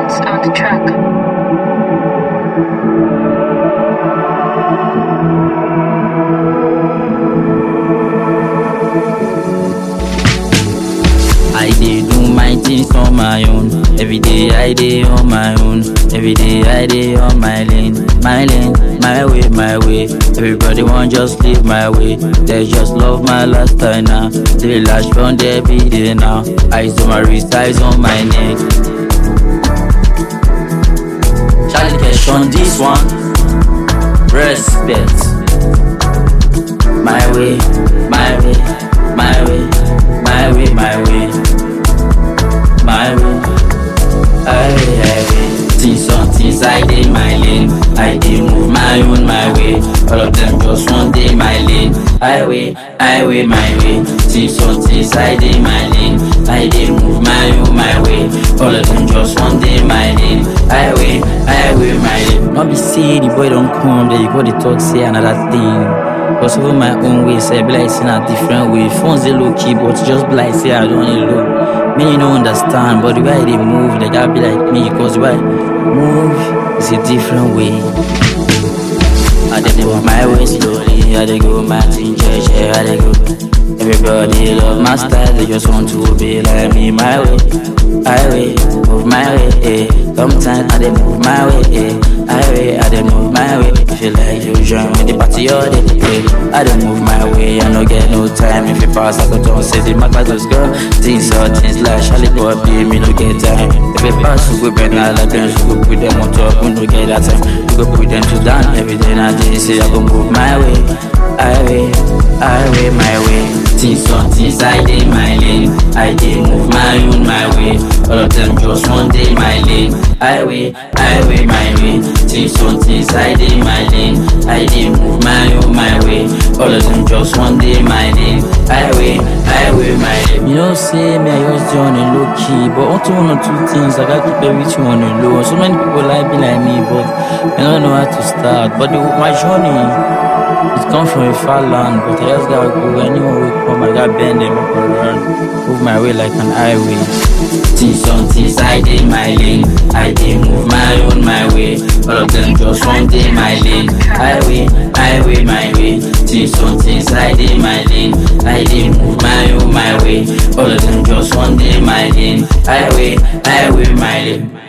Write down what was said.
Beats on the track. I dey do my things on my own. Every day I dey on my own. Every day I dey on my lane, my lane, my way, my way. Everybody want just leave my way. They just love my lifestyle now. They lash from there be day now. Eyes on my wrist, eyes on my neck. Charlie Cash on this one. Respect. My way, my way, my way, my way, my way, my way. Aye, aye. Things on things I dey my lane. I dey move my own my way. All of them just one day my lane. Highway, highway my way. Things on things I dey my lane. I dey move my own my way. All of them just one day my lane. Highway, highway my lane. Not be say the boy don't come, then you go the talk say another thing. Cause over my own way, say be like saying a different way. Phones they low key, but just be like say I don't need low. Me you don't understand, but the way they move, they gotta be like me. Cause the way I move is a different way. I dey move my way slowly, I dey go my thing, yeah, I dey go. Everybody love my style, they just want to be like me, my way. Highway, move my way, eh. Sometimes I dey move my way, eh. Highway, I dey move my way. If you like, you join with the party all day, eh. I dey move my way, I no get no time. If you pass, I go down, say the matter just go. Things or things like Charlie boy, be me no get time. If you pass, we go bend all of them, we go put them on top, we no get that time. We go put them to down every day, and I say I go move my way. Highway, highway, my way. Things on things I dey my lane. I dey move my own my way. All of them just one day my lane. Highway, highway, my way. Things on things I dey my lane. I dey move my own my way. All of them just one day my lane. Highway, highway, my lane. You know, say me, I just do on a low key, but onto one or two things I gotta keep everything on a low. So many people like be like me, but I don't know how to start. But the, my journey. It come from a far land, but I just gotta go anywhere we come. I gotta bend them up and run, move my way like an highway. Things on things I dey my lane, I dey move my own my way. All of them just one day my lane, highway, highway my way. Things on things I dey my lane, I dey move my own my way. All of them just one day my lane, highway, highway my lane.